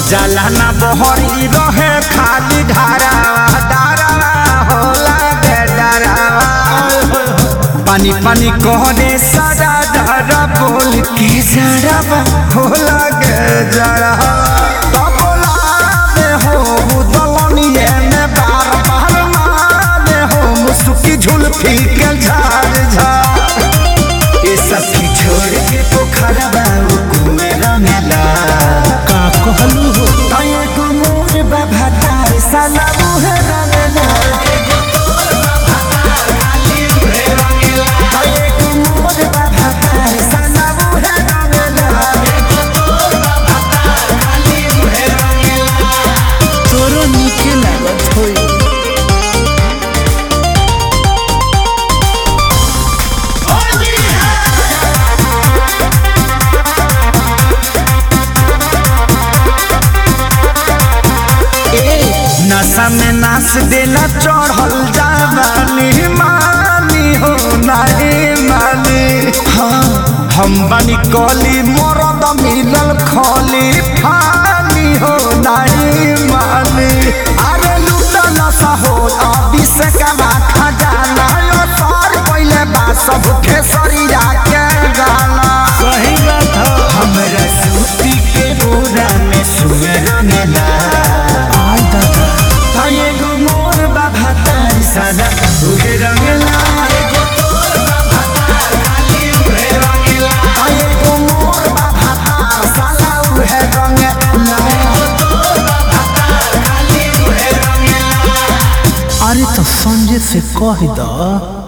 जाला ना बहरी रहे खाली धारा धारा होला के डरावा पानी पानी कहने सारा धारा बोल के जरावा होला के जरावा तबला में हो दलनिए में बार बार माने हो मुसुकी झुलफी के झाड़ झाड़ ये सब की छोड़ के पोखरा बाबू कुमेरा मेला का कहलू हो तये को मोर बाबा तार साला मुहे रंगना तये को मोर बाबा तार साला मुहे रंगना तोरो नीके लागत होई नशा में नाच देला चढ़ल जावानी मानी हो नहीं मानी हाँ हम बनी कली मरद मिलल खली फानी हो नहीं मानी अरे लूटा नशा हो अभी से कमा खजाना यो सर पहले बा सब खेसरिया के गाना सही बात हो हमरा सूती के बोरा में सुअर मेला आई दादा ताये गो मोर बाबा तार सादा उहे रंगला ताये गो मोर बाबा तार साला उहे रंगला अरे तो संजय से कह द